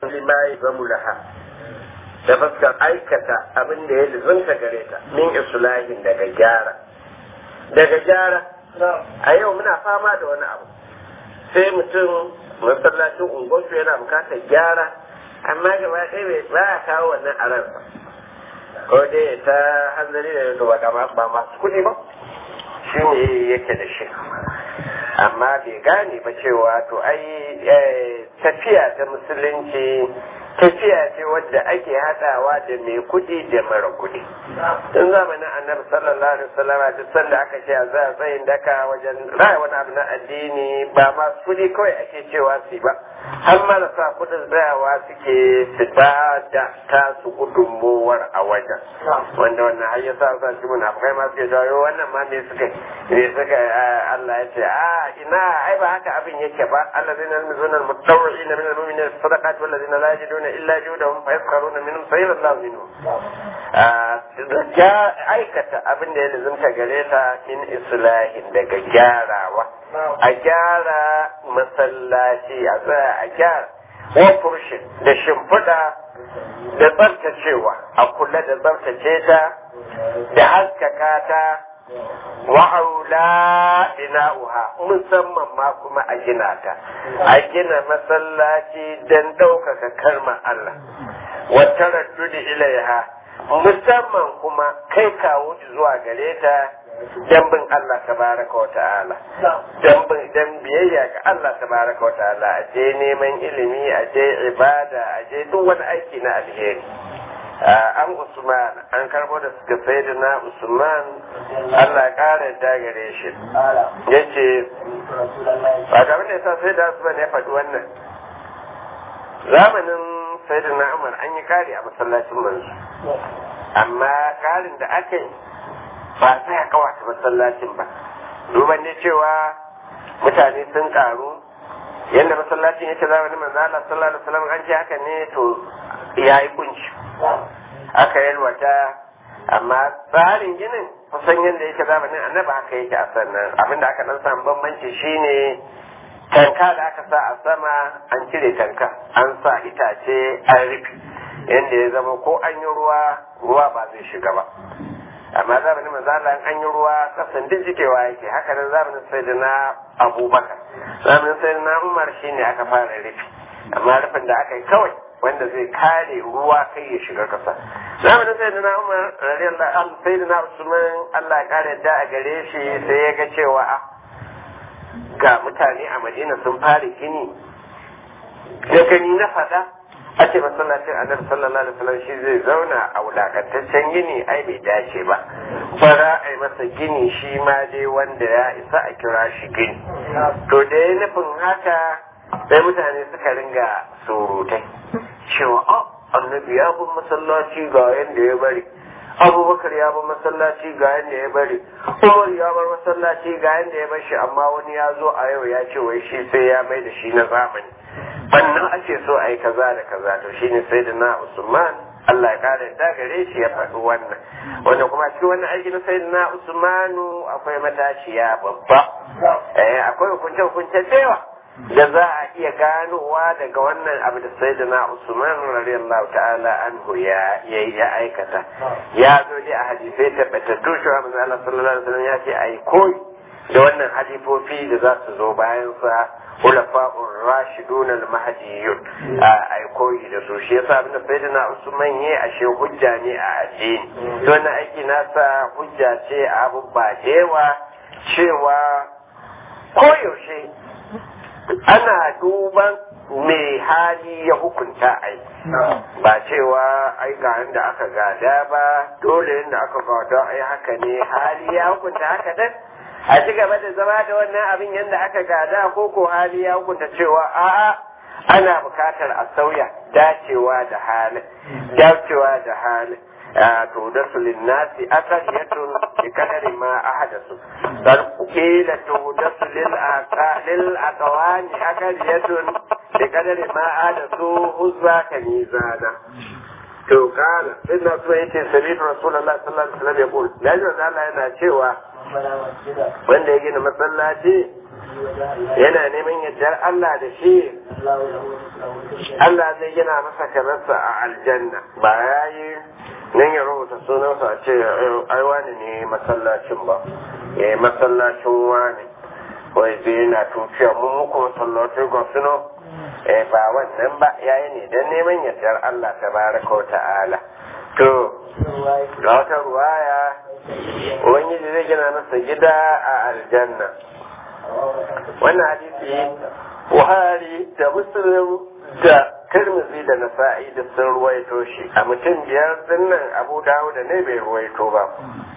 lima yazamu laha da fuskar aikata abin da ya lizunta gare ta min islahin daga gyara daga gyara a yau muna fama da wani abu sai mutum masallacin unguwarsu yana bukatar gyara amma gaba ɗaya ba a kawo wannan a ransa ko dai ta hanzari da yanzu ba masu kuɗi ba shi ne yake da shi amma bai gane ba cewa to ai tafiya ta musulunci tafiya ce wadda ake haɗawa da mai kuɗi da mara kuɗi tun zamanin annabi sallallahu alaihi wasallam duk sanda aka ce a za a tsayin daka wajen raya wani abu na addini ba masu kuɗi kawai ake cewa su ba har marasa kuɗin tsayawa suke su ba da tasu gudunmowar a wajen wanda wannan har ya sa sa shi munafukai ma suke jawo wannan ma me suka me suka Allah ya ce a ina ai ba haka abin yake ba allazina yalmizuna almutawwi'ina min almu'minina sadaqati wallazina la yajiduna illa juhdahum fayaskaruna minhum sayyid Allah minhum ya aikata abin da ya lazimta gare ta min islahin daga gyarawa a gyara masallaci a tsaya a gyara wa furshin da shimfiɗa da tsaftacewa a kula da tsaftace ta da haskaka ta wa'aula bina'uha musamman ma kuma a gina ta a gina masallaci don ɗaukaka karma Allah wata raddudi ilaiha musamman kuma kai kawo zuwa gare ta dan bin Allah tabaraka wa ta'ala dan bin dan biyayya ga Allah tabaraka wa ta'ala a je neman ilimi a je ibada a je duk wani aiki na alheri an Usman an karbo da suka sai da na Usman Allah ya kara da gare shi yace ba ga wanda yasa sai da Usman ya faɗi wannan zamanin sai da na Umar an yi kari a masallacin manzo amma karin da aka yi ba sai a kawata masallacin ba duban ne cewa mutane sun karu yadda masallacin yake zamanin manzo Allah sallallahu alaihi wasallam an ce haka ne to yayi kunci aka yalwata amma tsarin ginin kusan yadda yake zamanin annaba haka yake a sannan abinda aka dan samu bambanci shine tanka da aka sa a sama an cire tanka an sa itace an rufe yadda ya zama ko an yi ruwa ruwa ba zai shiga ba amma zamanin manzo Allah an yi ruwa kasan duk jikewa yake haka nan zamanin sayyidina Abubakar zamanin sayyidina Umar shine aka fara rufe amma rufin da aka yi kawai wanda zai kare ruwa kai ya shiga kasa zamanin sayyidina Umar radiyallahu anhu sayyidina Usman Allah ya kare da a gare shi sai ya ga cewa a ga mutane a Madina sun fara gini da gani na fada a ce masallacin annabi sallallahu alaihi wasallam shi zai zauna a wulakantaccen gini ai bai dace ba fara ai masa gini shi ma dai wanda ya isa a kira shi gini to da ya nufin haka sai mutane suka ringa surutai cewa oh annabi ya bin masallaci ga yanda ya bari abubakar ya bar masallaci ga yanda ya bari umar ya bar masallaci ga yanda ya bar shi amma wani ya zo a yau ya ce wai shi sai ya mai da shi na zamani wannan ake so a yi kaza da kaza to shine sai da na usman Allah ya kare da gare shi ya faɗi wannan wanda kuma cikin wannan aiki na sai na usmanu akwai matashiya babba eh akwai hukunce hukunce da yawa da za a iya ganowa daga wannan abu da sai da na usman radiyallahu ta'ala anhu ya ya aikata ya zo dai a hadisai tabbatattu shi wa manzo Allah sallallahu alaihi wasallam ya ce ai koyi da wannan halifofi da za su zo bayan sa hulafa'ur rashidun al-mahdiyun ai koyi da su shi yasa abin da sayyidina usman yayi ashe hujja ne a addini to wannan aiki nasa hujja ce a abubba dewa cewa koyaushe ana duban mai hali ya hukunta ai ba cewa ai ga da aka gada ba dole yadda aka gada ai haka ne hali ya hukunta haka dan a ci gaba da zama da wannan abin yadda aka gada ko ko hali ya hukunta cewa a'a ana bukatar a sauya dacewa da halin dacewa da halin to da su linnasi asariyatun bi kadari ma ahadasu dan kila to da su lil aqalil aqwani akariyatun bi kadari ma ahadasu huzza kanizana to kana inna so yace sabidu rasulullahi sallallahu alaihi wasallam yaqul lalle Allah yana cewa wanda ya gina masallaci yana neman yardar Allah da shi Allah zai gina masa kamarsa a aljanna ba ya yi nan ya rubuta sunansa a ce ai wani ne masallacin ba ya yi masallacin wani wai zai yana tuciya mun muku masallacin ga suno eh ba wannan ba ya yi ne don neman yardar Allah ta baraka wa ta'ala to ga wata ruwaya ubangiji zai gina masa gida a aljanna wannan hadisi buhari da muslim da tirmidhi da nasa'i da sun ruwaito shi a mutum biyar dinnan abu dawo da ne bai ruwaito ba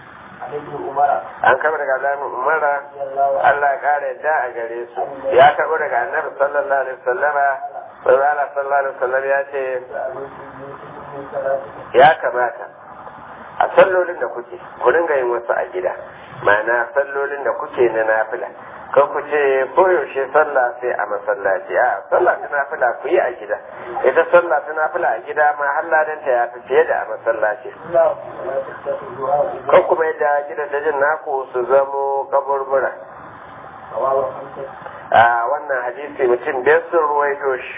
an kama daga alamun umara allah kara yadda a gare su ya karɓo daga annabi sallallahu alaihi wasallama sallallahu alaihi wasallam ya ce ya kamata a sallolin da kuke ku dinga yin wasu a gida ma'ana sallolin da kuke na nafila kan ku ce koyaushe sallah sai a masallaci a sallah ta nafila ku yi a gida ita sallah ta nafila a gida ma halladanta ya fi fiye da a masallaci kan kuma yadda gidan dajin naku su zamo kaburbura a wannan hadisi mutum biyar sun ruwaito shi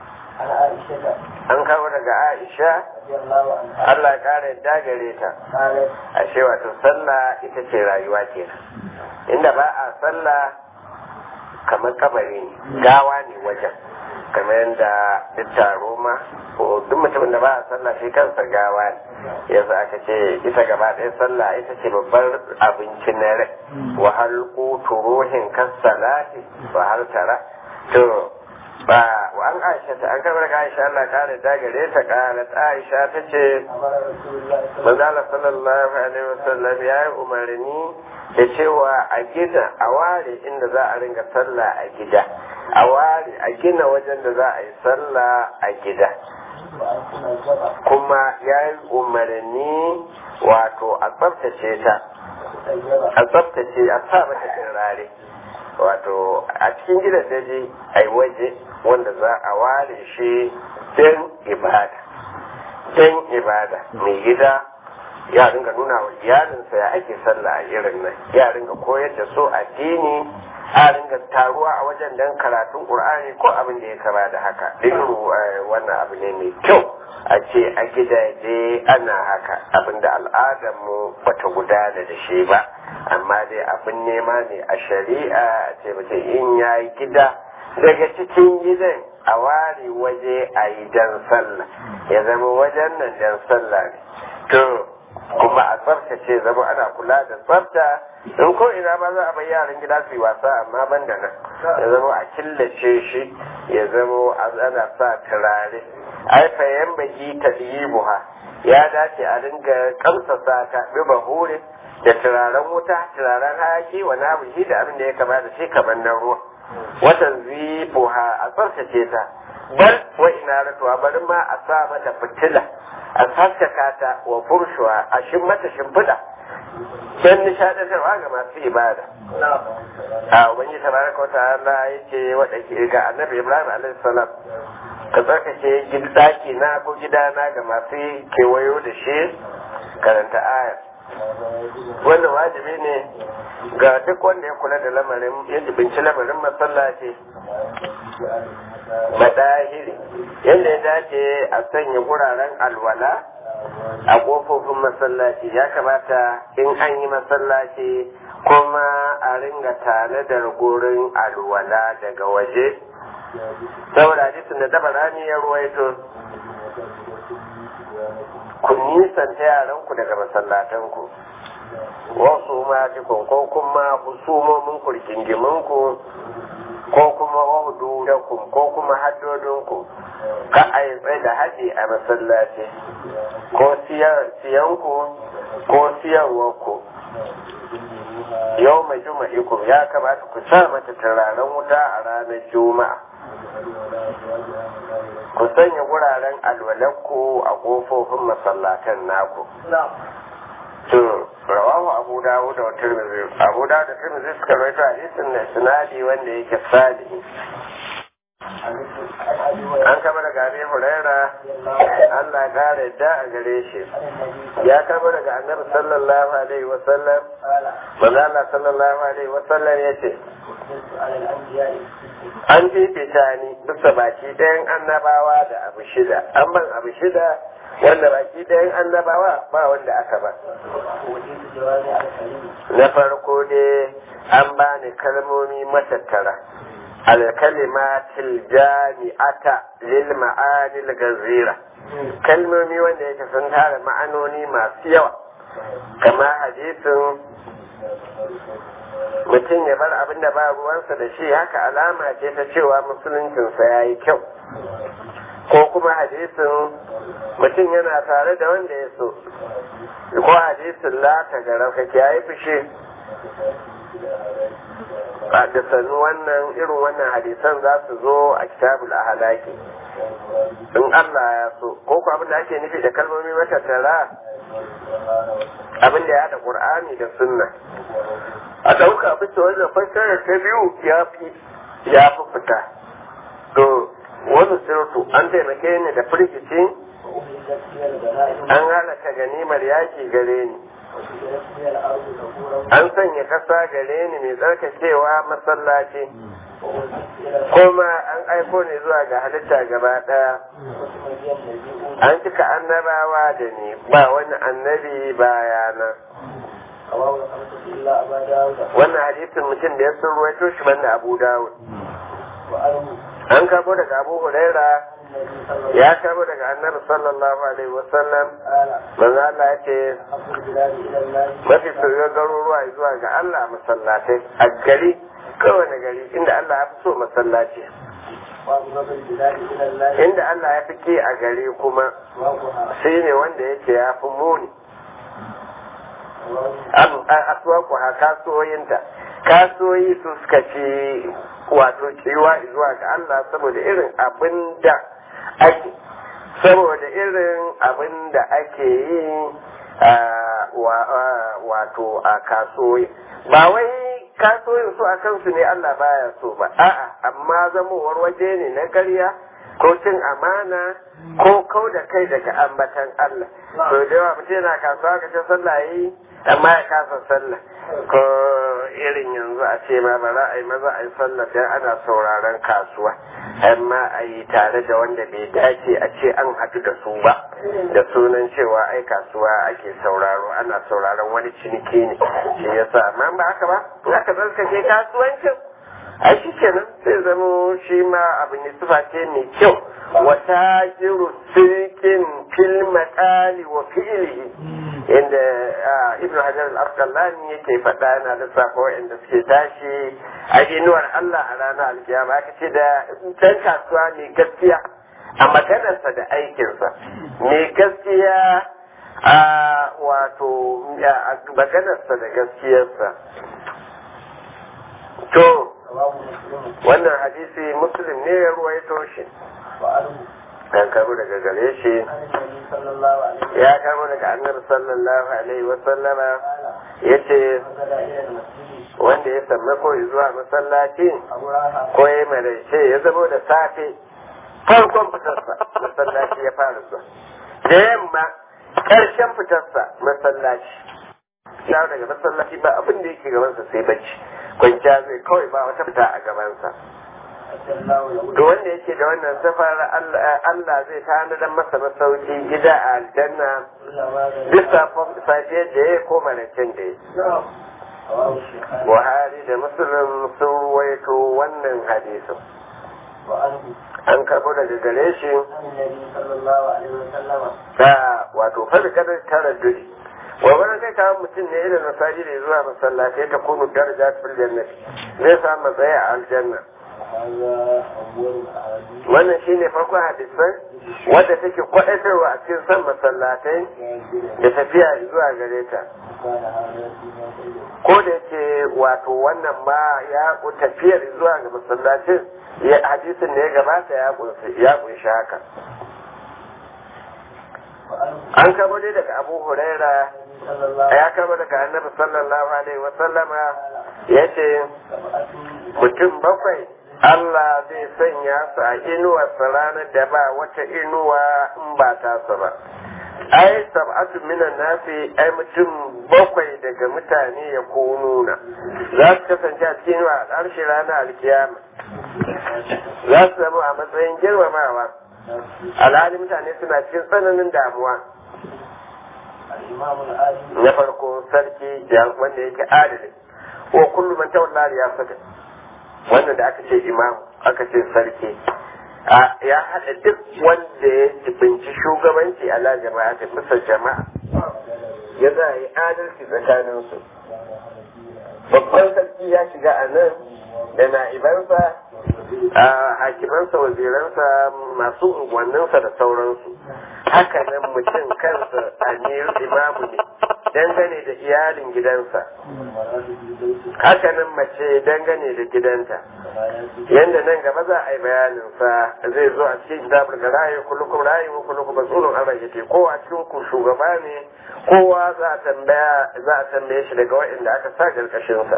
an kawo daga aisha Allah ya kara yadda gare ta ashe wato sallah ita ce rayuwa kenan inda ba a sallah kamar kabari ne gawa ne wajen kamar yadda duk taro ma ko duk mutumin da ba a sallah shi kansa gawa ne yanzu aka ce ita gaba ɗaya sallah ita ce babbar abinci na rai wa hal qutu ruhin kasalati wa hal tara to ba wa an aisha ta an karbar ga aisha Allah kare da gare ta qalat aisha ta ce manzo sallallahu alaihi wasallam ya yi umarni da cewa a gina a ware inda za a ringa sallah a gida a ware a gina wajen da za a yi sallah a gida kuma ya yi umarni wato a tsaftace ta a tsaftace a sa mata turare wato a cikin gidan daji a yi waje wanda za a ware shi don ibada don ibada mai gida ya ringa nuna wa iyalinsa ya ake sallah a irin nan ya ringa koyar da su addini a ringa taruwa a wajen dan karatun qur'ani ko abin da ya kama da haka irin wannan abu ne mai kyau a ce a gidaje ana haka abin da al'adar mu bata gudana da shi ba amma dai abin nema ne a shari'a a ce mutum in ya yi gida daga cikin gidan a ware waje a yi dan sallah ya zama wajen nan dan sallah ne to kuma a tsaftace zama ana kula da tsafta in ko ina ba za a bai yaran gida su yi wasa amma ban da nan ya zama a killace shi ya zama ana sa turare ai fayan baki ta buha ya dace a dinga kamsasa ta bi bahure da turaren wuta turaren hayaki wa nabihi da abin da ya kama da shi kamar na ruwa watan zibuha a tsaftace ta bar wa ina ratuwa bari ma a sa mata fitila a haskaka ta wa furshuwa a shin mata shimfiɗa don nishaɗantarwa ga masu ibada a ubangi tabaraka wa ta'ala yake wada ke ga annabi ibrahim alaihi salam ka tsarkake daki na ko gidana ga masu kewayo da shi karanta aya wannan wajibi ne ga duk wanda ya kula da lamarin ya jibinci lamarin masallaci madahiri yadda ya dace a sanya guraren alwala a ƙofofin masallaci ya kamata in an yi masallaci kuma a ringa tanadar gurin alwala daga waje saboda hadisin da dabarani ya ruwaito ku nisanta yaranku daga masallatanku wasu matikun ko kuma husumomin kurkingiminku ko kuma wahudu da ku ko kuma haddodinku ka a yi tsaye da haji a masallaci ko siyanku ko siyarwarku yau mai juma'ikum ya kamata ku sa mata turaren wuta a ranar juma'a ku sanya wuraren alwalanku a ƙofofin masallatan naku to rawahu abu dawud da tirmidhi abu dawud da tirmidhi suka rawaito hadisin da sinadi wanda yake salihi an kama daga abi huraira Allah ya kare da a gare shi ya kama daga annabi sallallahu alaihi wa sallam manzo Allah sallallahu alaihi wa sallam yace an fifita ni bisa baki ɗayan annabawa da abu shida an ban abu shida wanda baki ɗayan annabawa ba wanda aka ba na farko dai an bani kalmomi matattara alkalimatil jami'ata lil ma'anil gazira kalmomi wanda yake sun tara ma'anoni masu yawa kama hadisin mutum ya bar abin da ba ruwansa da shi haka alama ce ta cewa musuluncinsa ya yi kyau ko kuma hadisin mutum yana tare da wanda ya so ko hadisin la ta gara ka kiyaye fushi da sanu wannan irin wannan hadisan za su zo a kitabul ahalaki in Allah ya so ko ku abin da ake nufi da kalmomi matattara abin da ya haɗa ƙur'ani da sunna a ɗauka bisa wannan fassarar ta biyu ya fi ya fi fita to wani sirtu an taimake ni da firgici an halaka ganimar yaƙi gare ni an sanya ƙasa gare ni mai tsarkakewa masallaci kuma an aiko ne zuwa ga halitta gaba ɗaya an cika annabawa da ni ba wani annabi bayana wannan hadisin mutum da ya sun ruwaito shi banda abu dawud an kamo daga abu huraira ya kamo daga annabi sallallahu alaihi wasallam manzo Allah ya ce mafi soyayyen garuruwa zuwa ga Allah masallatai a gari kowane gari inda Allah ya fi so masallaci inda Allah ya fi ke a gari kuma shi ne wanda yake ya fi muni aswaku ha kasuwoyinta kasuwoyi su suka ce wato cewa zuwa ga Allah saboda irin abin da ake saboda irin abin da ake yi wato a kasuwoyi ba wai kasuwoyin su a kansu ne Allah baya so ba a'a amma zamowar waje ne na karya ko cin amana ko kau da kai daga ambatan Allah to da yawa mutum yana kasuwa ka ce sallah yi amma ya kasa sallah ko irin yanzu a ce ma ba za a yi maza a yi sallah sai ana sauraron kasuwa amma a yi tare da wanda bai dace a ce an haɗu da su ba da sunan cewa ai kasuwa ake sauraro ana sauraron wani ciniki ne shi yasa amma ba haka ba in aka zarkace kasuwancin a shi kenan sai zamo shi ma abu ne sufa ce mai kyau wata jiru sirkin fil maƙali wa fi'ilihi inda ibn hajar al-asqalani yake faɗa yana da sako wa'anda suke tashi a inuwar Allah a ranar alkiyama aka ce da can kasuwa mai gaskiya a maganarsa da aikinsa mai gaskiya a wato maganarsa da gaskiyarsa to wannan hadisi muslim ne ya ruwaito shi an kamo daga gare shi ya kamo daga annabi sallallahu alaihi wasallama ya ce wanda ya samme ko zuwa masallaci ko ya maraice ya zamo da safe farkon fitarsa masallaci ya fara zuwa da yamma ƙarshen fitarsa masallaci ya daga masallaci ba abin da yake gabansa sai bacci kwanciya zai kawai ba wata fita a gabansa to wanda yake da wannan safar Allah zai tanadar masa masauki gida a aljanna bisa safiyar da ya koma da can da ya Buhari da Musulun sun ruwaito wannan hadisin. An karɓo daga gare shi da wato farkar taraddudi. wa wani kai kawo mutum ne irin nasaji da zuwa masallatai ta kunu daraja fil jannati zai samu matsayi a aljanna wannan shine farkon hadisan wadda take kwaɗatarwa a cikin san masallatai da tafiya zuwa gare ta ko da yake wato wannan ma ya tafiyar zuwa ga masallacin hadisin da ya gabata ya kunshi haka an kama dai daga abu huraira ya kama daga annabi sallallahu alaihi wasallama ya ce mutum bakwai Allah zai sanya su a inuwarsa ranar da ba wata inuwa in ba tasa ba ai sab'atu minan nasi ai mutum bakwai daga mutane ya nuna za su kasance a cikin wa harshe ranar alkiyama za su zama a matsayin girmamawa alhali mutane suna cikin tsananin damuwa na farko sarki wanda yake adalin ko kullum man tawalla ya saka wanda da aka ce imam aka ce sarki ya haɗa duk wanda ya jibinci shugabanci a jama'a ta bisa jama'a ya za a yi adalci tsakaninsu babban sarki ya shiga a nan da na'ibansa a hakimansa waziransa masu unguwanninsa da sauransu haka nan mutum kansa amir imamu ne dangane da iyalin gidansa haka nan mace dangane da gidanta yadda nan gaba za a yi bayanin sa zai zo a cikin kitabul da rayu kullukum rayu wa kullukum mas'ulun an rayyace kowa a cikin ku shugaba ne kowa za a tambaya za a tambaye shi daga waɗanda aka sa karkashin sa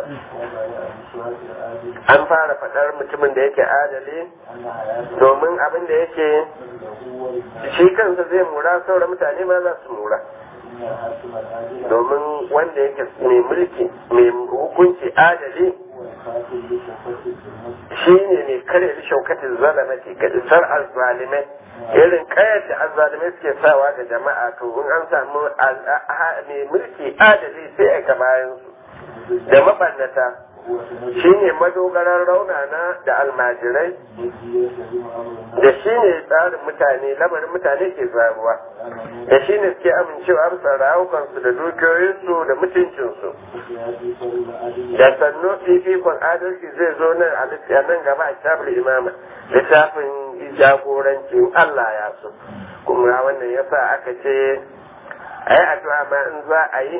an fara faɗar mutumin da yake adali domin abin da yake shi kansa zai mura sauran mutane ma za su mura domin wanda yake mai mulki mai hukunci adali shi ne mai kare shaukatin zalamati ga isar azzalimai irin kayar da azzalimai suke sawa ga jama'a to in an samu mai mulki adali sai aika bayan su da mabannata shi ne madogaran raunana da almajirai da shi ne tsarin mutane lamarin mutane ke zaruwa da shi ne suke amincewa bisa rawukansu da dukiyoyinsu da mutuncinsu da sannu fifikon adalci zai zo nan a nan gaba a kitabul imama littafin jagorancin Allah ya so kuma wannan yasa aka ce a yi addu'a ma in za a yi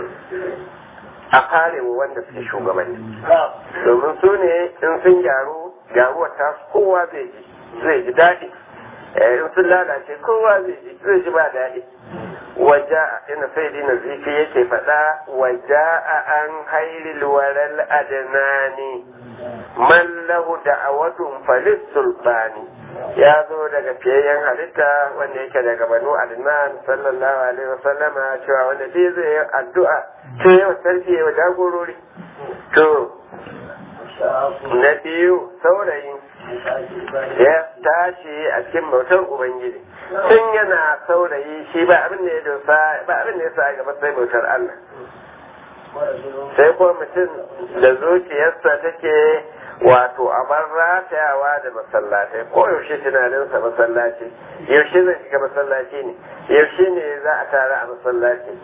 a kare wa wanda suke shugabanni domin su ne in sun gyaru gyaruwar ta kowa zai ji zai ji daɗi in sun lalace kowa zai ji zai ji ba daɗi waja ina sai dina zifi yake faɗa waja a an hairil waral adnani man lahu da'awatun falis sultani ya zo daga fiyayyen halitta wanda yake daga banu adnan sallallahu alaihi wasallama cewa wanda dai zai yi addu'a ce yau sarki yau jagorori to na biyu saurayi ya tashi a cikin bautar ubangiji tun yana saurayi shi ba abin da ya dosa ba abin da ya sa gaba sai bautar Allah sai kuma mutum da zuciyarsa take wato a bar ratayawa da masallatai ko yaushe tunaninsa masallaci yaushe zai shiga masallaci ne yaushe ne za a tara a masallaci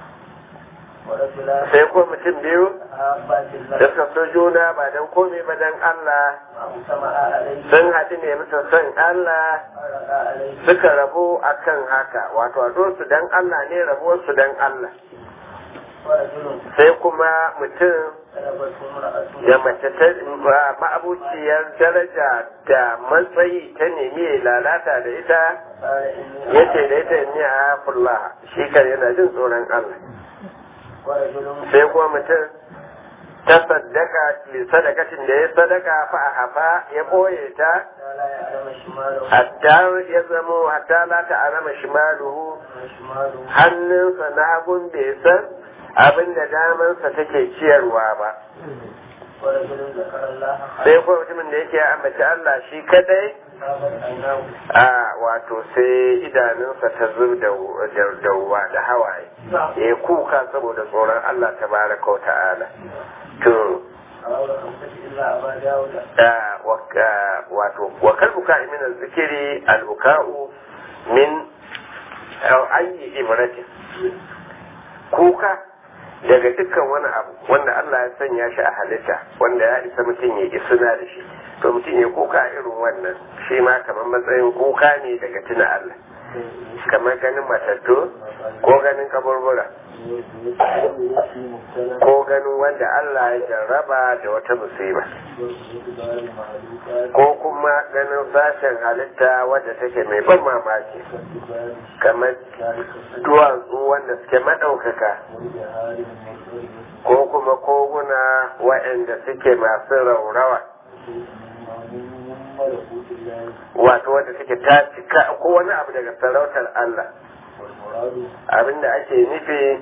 sai ko mutum biyu da suka so juna ba don komai ba don Allah sun haɗu ne bisa son Allah suka rabu akan haka wato a su don Allah ne rabuwarsu don Allah sai kuma mutum da mace ta ma'abuciyar daraja da matsayi ta nemi lalata da ita yace da ita ne a fulla shi kan yana jin tsoron Allah sai kuma mutum ta sadaka sadakacin da ya sadaka fa a hafa ya ɓoye ta hatta ya zamo hatta la ta alama shimaluhu hannunsa na hagun bai san abin da damansa take ciyarwa ba sai kuma mutumin da yake ambaci Allah shi kadai a wato sai idanunsa ta zub da ruwa da hawaye ya kuka saboda tsoron Allah ta baraka wa ta'ala to wato wa kalbuka min zikiri albuka'u min ayi ibratin kuka daga dukkan wani abu wanda Allah ya sanya shi a halitta wanda ya isa mutum ya isuna da shi to mutum ya kuka irin wannan shi ma kamar matsayin kuka ne daga tuna Allah kamar ganin matattu ko ganin kaburbura ko ganin wanda Allah ya jarraba da wata musiba ko kuma ganin sashen halitta wadda take mai ban mamaki kamar duwatsu wanda suke maɗaukaka ko kuma koguna waɗanda suke masu raurawa wato wanda take ta cika ko wani abu daga sarautar Allah abinda ake nufi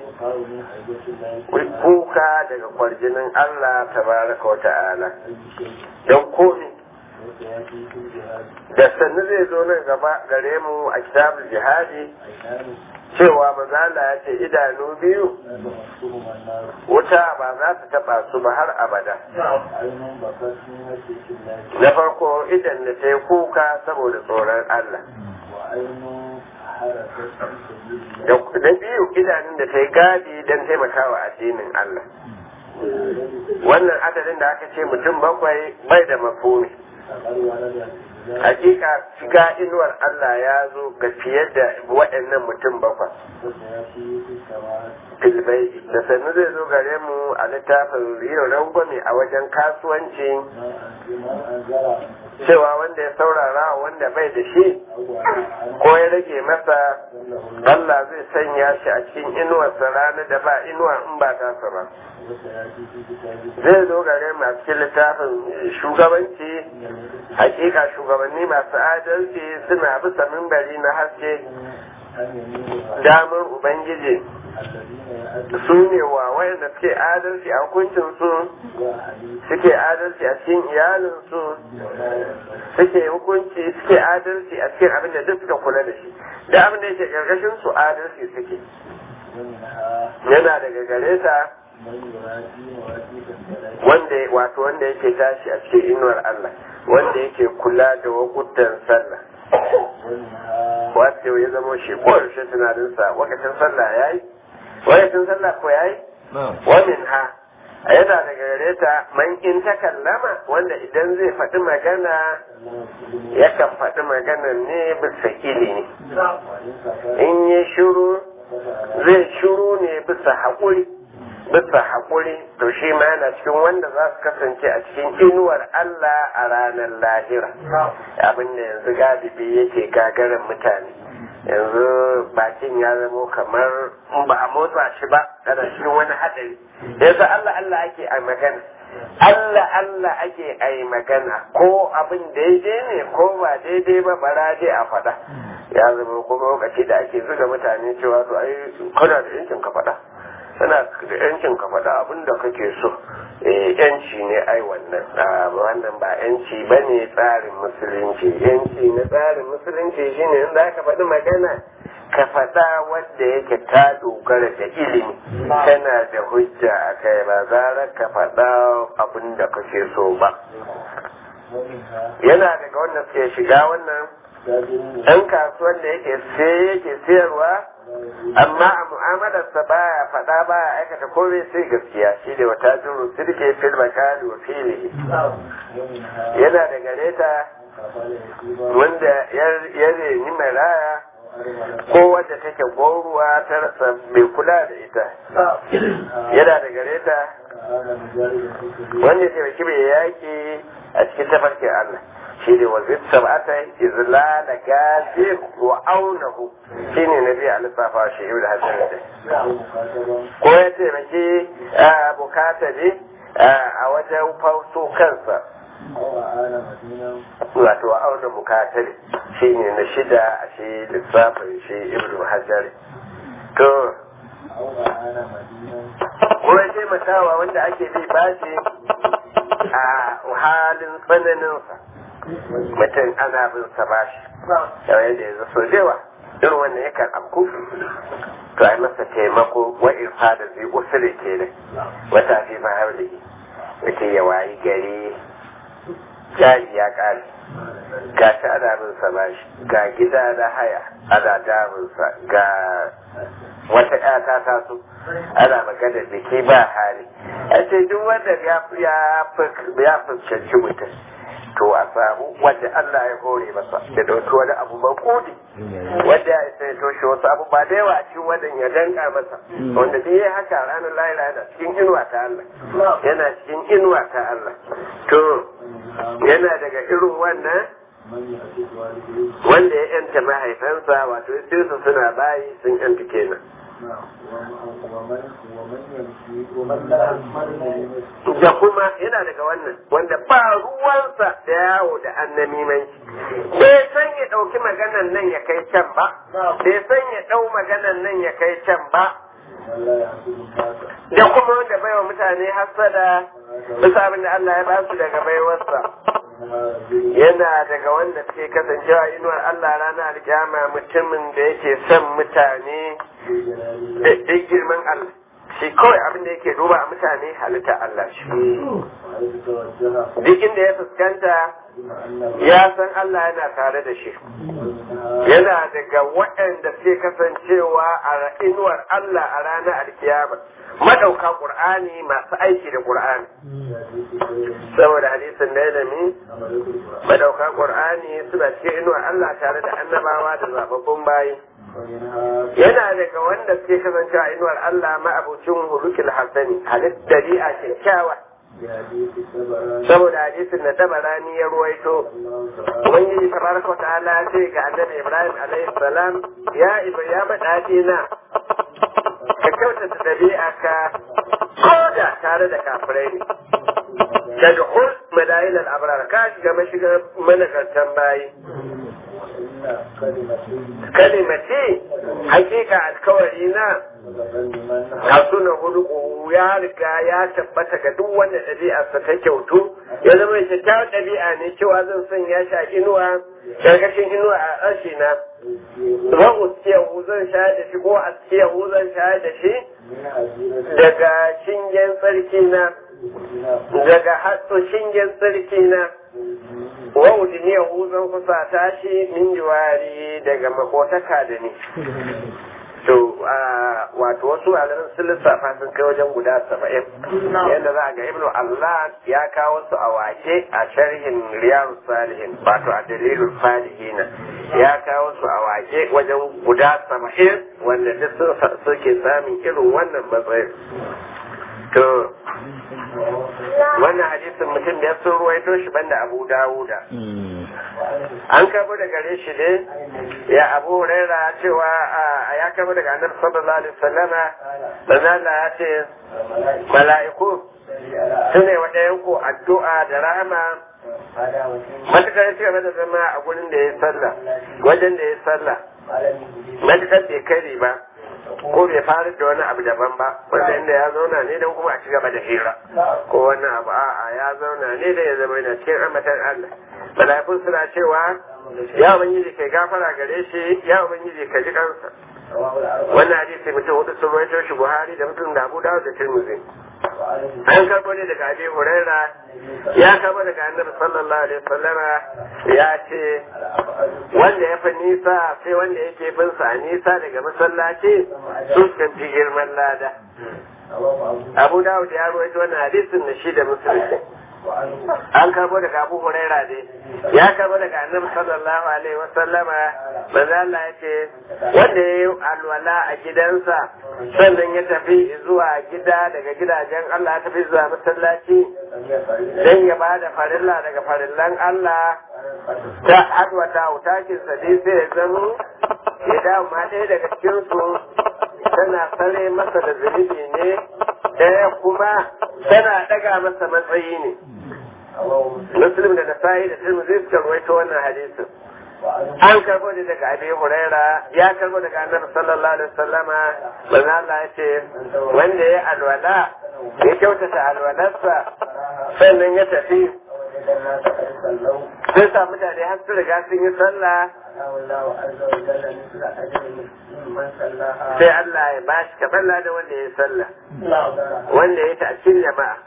kuka daga kwarjinin Allah tabaraka wa ta'ala don komi da sannu zai zo nan gaba gare mu a kitabul jihadi cewa mazala ya ce idanu biyu wuta ba za ta taba su ba har abada na farko idan da ta yi kuka saboda tsoron Allah da biyu idanun da ta yi gadi don taimakawa addinin Allah wannan adadin da aka ce mutum bakwai bai da mafumi hakika shiga inuwar Allah ya zo ga fiye da waɗannan mutum bakwai filbai da sannu zai zo gare mu a littafin yin rangwame a wajen kasuwanci cewa wanda ya saurara wanda bai da shi ko ya rage masa Allah zai sanya shi a cikin inuwarsa rana da ba inuwa in ba tasa ba zai zo gare mu a cikin littafin shugabanci hakika shugabanni masu adalci suna bisa mimbari na haske damar ubangiji su ne wa wayanda suke adalci a hukuncinsu suke adalci a cikin iyalinsu suke hukunci suke adalci a cikin abin da duk suka kula da shi da abin da yake karkashin su adalci suke yana daga gare ta wanda wato wanda yake tashi a cikin inuwar Allah wanda yake kula da wakutan sallah wato ya zama shi ko yaushe tunaninsa wakacin sallah ya yi wakacin sallah ko ya yi wamin ha a yana daga gare ta man in ta kallama wanda idan zai faɗi magana yakan faɗi magana ne bisa ilimi in yi shuru zai shuru ne bisa haƙuri bisa haƙuri to shi ma yana cikin wanda za su kasance a cikin inuwar Allah a ranar lahira abin da yanzu galibi yake gagarin mutane yanzu bakin ya zamo kamar in ba a motsa shi ba kana cikin wani haɗari yanzu Allah Allah ake a magana Allah Allah ake a yi magana ko abin daidai ne ko ba daidai ba bara dai a faɗa ya zama kuma lokaci da ake zuga mutane cewa to ai kana da yancin ka faɗa kana da yancin ka faɗa abin da kake so eh yanci ne ai wannan wannan ba yanci ba ne tsarin musulunci yanci na tsarin musulunci shine in za ka faɗi magana ka faɗa wanda yake ta dogara da ilimi kana da hujja a kai ba zara ka faɗa abin da kake so ba yana daga wanda suke shiga wannan ɗan kasuwan da yake sai yake siyarwa amma a mu'amalarsa baya faɗa baya aikata komai sai gaskiya shi da wata juru sirke fil makali wa fili yana da gareta wanda ya reni maraya ko wadda take goruwa ta rasa mai kula da ita yana da gareta wanda ya taimaki mai yaƙi a cikin tafarkin Allah shi ne wa zai sab'ata izlala gazi wa aunahu shi ne na biya lissafa shi ibn hasan da ko ya taimaki bukata ne a wajen fauso kansa wato a auna bukatari shi ne na shida a shi lissafin shi ibn hajar to ko ya taimakawa wanda ake bi bashi a halin tsananinsa mutum ana bin sa bashi yau yadda yanzu so jewa irin wannan yakan afku to ai masa taimako wa irfa da zai usule ke da wata fi ma hauli mutum ya wayi gari jari ya kare ga shi ana bin sa bashi ga gida na haya ana damunsa ga wata ƴata ta so ana magana biki ba hali a ce duk wanda ya fuskanci mutum to a samu wanda Allah ya hore masa da dauki wani abu makudi wanda ya isa ya toshe wasu abu ba da yawa a cikin wannan ya danka masa wanda duk yayi haka ranar lahira yana cikin inuwa ta Allah yana cikin inuwa ta Allah to yana daga irin wannan wanda ya yanta mahaifansa wato su suna bayi sun yanta kenan da kuma yana daga wannan wanda ba ruwansa da yawo da annamimanci bai san ya ɗauki maganan nan ya kai can ba bai san ya ɗau maganan nan ya kai can ba da kuma wanda baiwa mutane hasada bisa abin da Allah ya ba su daga baiwarsa yana daga wanda suke kasancewa inuwar Allah ranar alkiyama mutumin da yake son mutane da girman Allah shi kawai abin da yake duba a mutane halitta Allah shi duk inda ya fuskanta ya san Allah yana tare da shi yana daga waɗanda suke kasancewa a inuwar Allah a ranar alkiyama madauka Qur'ani masu aiki da Qur'ani saboda hadisin da ilimi madauka Qur'ani suna cikin inuwar Allah tare da annabawa da zababbun bayi yana daga wanda suke kasancewa a inuwar Allah ma'abucin hulukil hasani halitta a kyakkyawa saboda hadisin da tabarani ya ruwaito ubangiji tabaraka wa ta'ala ce ga annabi ibrahim alaihi salam ya iba ya bada na ka kyautata dabi'a ka koda tare da kafirai ne da duhul madayin al'abrar ka shiga mashigar managartan bayi kalimati hakika alkawari na hasuna hulku ya riga ya tabbata ga duk wanda ɗabi'arsa ta kyautu ya zama kyakkyawar ɗabi'a ne cewa zan son ya sha inuwa karkashin inuwa a ƙarshe na wa uskiyahu zan sha da shi ko askiyahu zan sha da shi daga shingen tsarki na daga hatsu shingen tsarki na wa udiniyahu zan kusa tashi min jiwari daga makotaka da ni to wato wasu malaman sun lissafa sun kai wajen guda saba'in yadda za a ga ibnu allah ya kawo su a wake a sharhin riyadu salihin wato a dalilin salihina ya kawo su a wake wajen guda saba'in wanda duk suke samun irin wannan matsayin to wannan hadisin mutum da ya sun ruwaito shi banda abu dawuda an kabo da gare shi ne ya abu huraira cewa ya kabo daga annabi sallallahu alaihi wasallama manzala ya ce mala'iku su ne wa ɗayan ku addu'a da rahama matukar ya cigaba da zama a gurin da ya sallah wajen da ya sallah matukar bai kare ba ko bai fara da wani abu daban ba wanda inda ya zauna ne don kuma a ci gaba da hira ko wani abu a'a ya zauna ne da ya zama yana cikin ambatan Allah mala'ikun suna cewa ya ubangiji kai gafara gare shi ya ubangiji ka ji kansa wannan hadisi mutum hudu sun rawaito shi Buhari da mutum da Abu Dawud da Tirmidhi an karbo ne daga Abi Huraira ya karbo daga Annabi sallallahu alaihi wasallama ya ce wanda ya fi nisa sai wanda yake bin sa nisa daga masallaci sun kan fi girman lada Abu Dawud ya rawaito wannan hadisin da shi da Muslim an karbo daga Abu Huraira ne ya karbo daga Annabi sallallahu alaihi wasallama manzo Allah ya ce wanda ya yi alwala a gidansa sannan ya tafi zuwa gida daga gidajen Allah ya tafi zuwa masallaci dan ya ba da farilla daga farillan Allah ta adwata utakin sa dai sai ya zama ya dawo ma ɗaya daga cikin su tana sare masa da zunubi ne ɗaya kuma tana ɗaga masa matsayi ne muslim da nasa'i da tirmidhi suka rawaito wannan hadisin an karbo ne daga abi huraira ya karbo daga annabi sallallahu alaihi wasallama manzo Allah ya ce wanda ya alwala ya kyautata alwalarsa sannan ya tafi sai sa mutane har su riga sun yi sallah sai Allah ya bashi kaɓalla da wanda ya sallah wanda ya ta cikin jama'a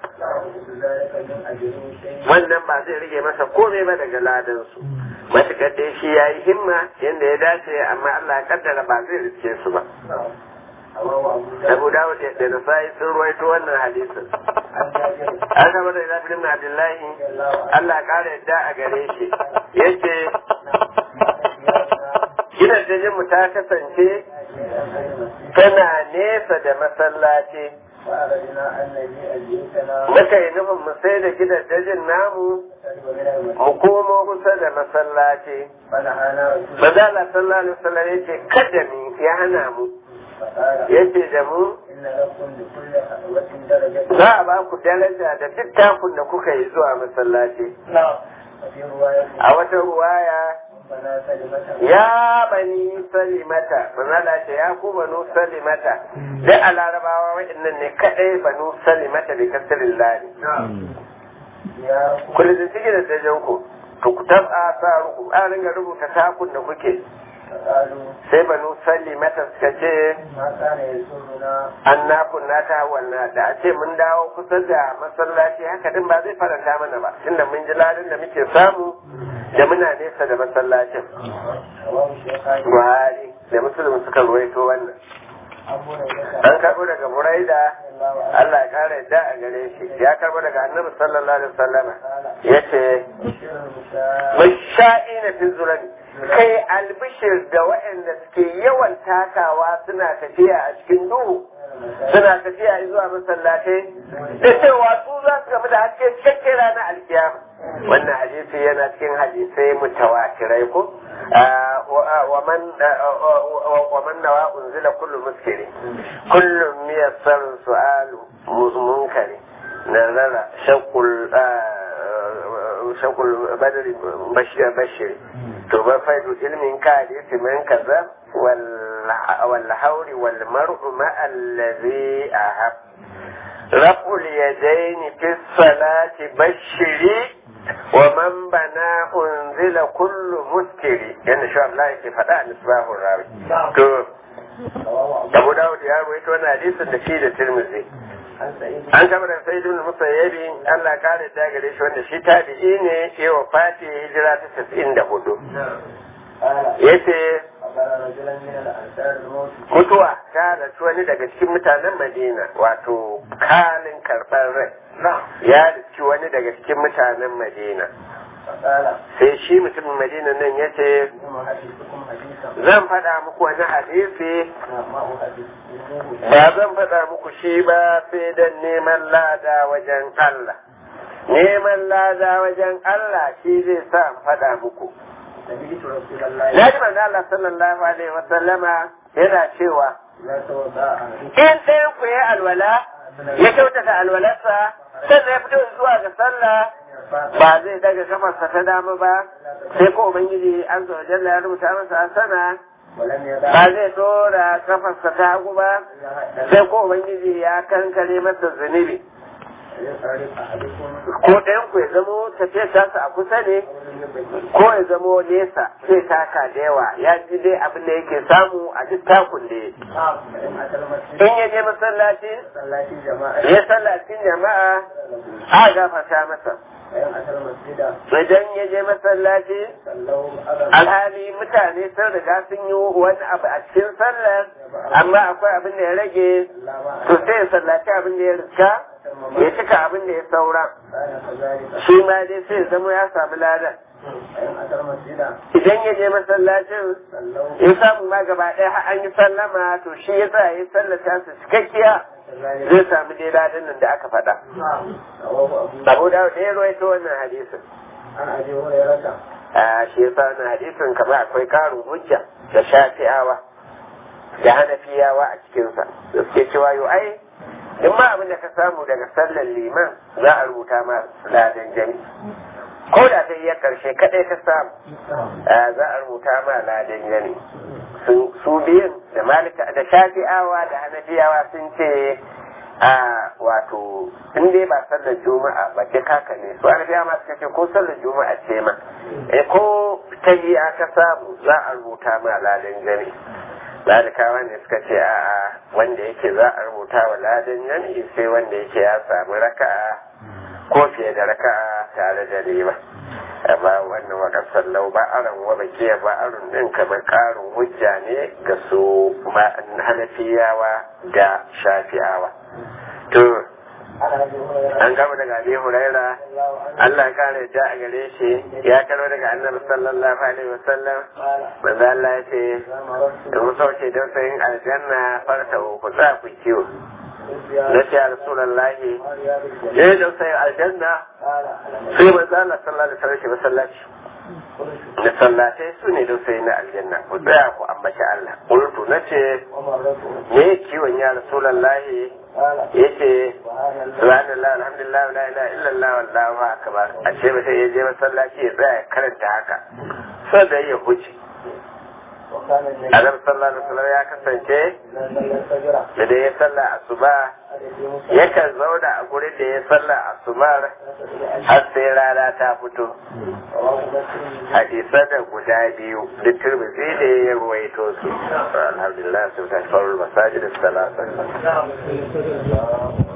wannan ba zai rage masa komai ba daga ladansu matuƙar da shi ya yi himma yadda ya dace amma Allah ya kaddara ba zai riske su ba Abu Dawud da Nasa'i sun ruwaito wannan hadisin. An kama da Zafi ibn Abdullahi Allah ya ƙara yadda a gare shi. Yace gidajen mu ta kasance tana nesa da masallaci. Muka yi nufin mu sai da gidajen namu mu komo kusa da masallaci. Maza Allah sallallahu alaihi wasallam yace kada ni ya hana mu yace da mu za a ba ku daraja da duk takun da kuka yi zuwa masallaci a wata ruwaya ya bani salimata manala ce ya ku banu salimata duk a larabawa waɗannan ne kaɗai banu salimata bi kasirin lari kullum da cike da dajen ku to ku tab'a sa ruku an ringa rubuta takun da kuke sai banu salimata suka ce an na kunna ta wannan da a ce mun dawo kusa da masallaci haka din ba zai faranta mana ba tunda mun ji ladin da muke samu da muna nesa da masallacin buhari da musulun suka ruwaito wannan an karɓo daga buraida Allah ya kara yadda a gare shi ya karɓo daga annabi sallallahu alaihi wasallama ya ce masha'i na fi zurani kai albishir da waɗanda suke yawan takawa suna tafiya a cikin duhu suna tafiya zuwa masallatai da cewa su za su gamu da haske cikakken ranar alkiyama wannan hadisi yana cikin hadisai mutawatirai ko ومن نوى أنزل كل مسكر كل ميسر سؤال منكر نزل شوق شوق البدر بشر تبفيد علم كادس من كذب والحور والمرء مع الذي أحب رفع اليدين في الصلاة بشري ومن بنا أنزل كل مسكري يعني شو الله يكي فدا نسباه الراوي تو Abu Dawud ya ruwaito wannan hadisin da shi da Tirmidhi an kama da sai ibn musayyabi Allah kare ta gare shi wanda shi tabi'i ne ya wafati hijira ta 94 yace mutuwa ta rasu wani daga cikin mutanen Madina wato kalin karɓar rai ya riski wani daga cikin mutanen Madina sai shi mutumin Madina nan ya ce zan faɗa muku wani hadisi ba zan faɗa muku shi ba sai don neman lada wajen Allah neman lada wajen Allah shi zai sa faɗa muku Ya ji manzo Allah sallallahu alaihi wa sallama yana cewa in ɗayan ku ya alwala ya kyautata alwalarsa sannan ya fito zuwa ga sallah ba zai daga kafarsa ta dama ba sai ko ubangiji an zo jalla ya rubuta masa sana ba zai dora kafarsa ta hagu ba sai ko ubangiji ya kankare masa zunubi ko ɗayan ku ya zamo tafiya tasa a kusa ne ko ya zamo nesa sai taka da yawa ya ji dai abin da yake samu a duk takun da in ya je masallaci ya sallacin jama'a a gafarta masa idan ya je masallaci alhali mutane sun riga sun yi wani abu a cikin sallar amma akwai abin da ya rage to sai ya sallaci abin da ya riska ya cika abin da ya saura shi ma dai sai zama ya samu ladan idan ya je masallacin ya samu ma gaba ɗaya har an yi sallama to shi ya sa ya sallata su cikakkiya zai samu dai ladan nan da aka faɗa abu da ya rawaito wannan hadisin a shi ya sa wannan hadisin kamar akwai karin hujja da shafi'awa da hanafiyawa a cikinsa da suke cewa yau ai in ma abin da ka samu daga sallar liman za a rubuta ma ladan jami ko da ta iya karshe kadai ka samu za a rubuta ma ladan jami su biyun da malika da shafi'awa da hanafiyawa sun ce a wato in dai ba sallar juma'a ba ke kaka ne su hanafiyawa ma suka ce ko sallar juma'a ce ma ko ta yi aka samu za a rubuta ma ladan jami lalikawa ne suka ce a'a wanda yake za a rubuta wa ladan yanayi sai wanda yake ya samu raka'a ko fiye da raka'a tare da riba amma wannan wakar sallau ba aron wa bakiya ba aron din kamar karin hujja ne ga su hanafiyawa da shafi'awa to an gama daga abi huraira Allah ya kare ta a gare shi ya karo daga annabi sallallahu alaihi wasallam manzo Allah ya ce da mu sauke don sayin aljanna farta ku za ku kiwo na ce rasulullahi ya don sayin aljanna sai manzo Allah sallallahu alaihi wasallam masallaci da sallatai su ne don sayin aljanna ku tsaya ku ambaci Allah qultu na ce me kiwon ya rasulallahi ya ce subhanallah alhamdulillah la ilaha illallah wallahu akbar a ce mutum ya je masallaci ya tsaya karanta haka sai da ya huce Annabi sallallahu alaihi wasallam ya kasance da da ya salla asuba yakan zauna a gurin da ya salla asubar har sai rana ta fito hadisan da guda biyu da turmizi da ya ruwaito su alhamdulillah sun tashi faru masajid salasa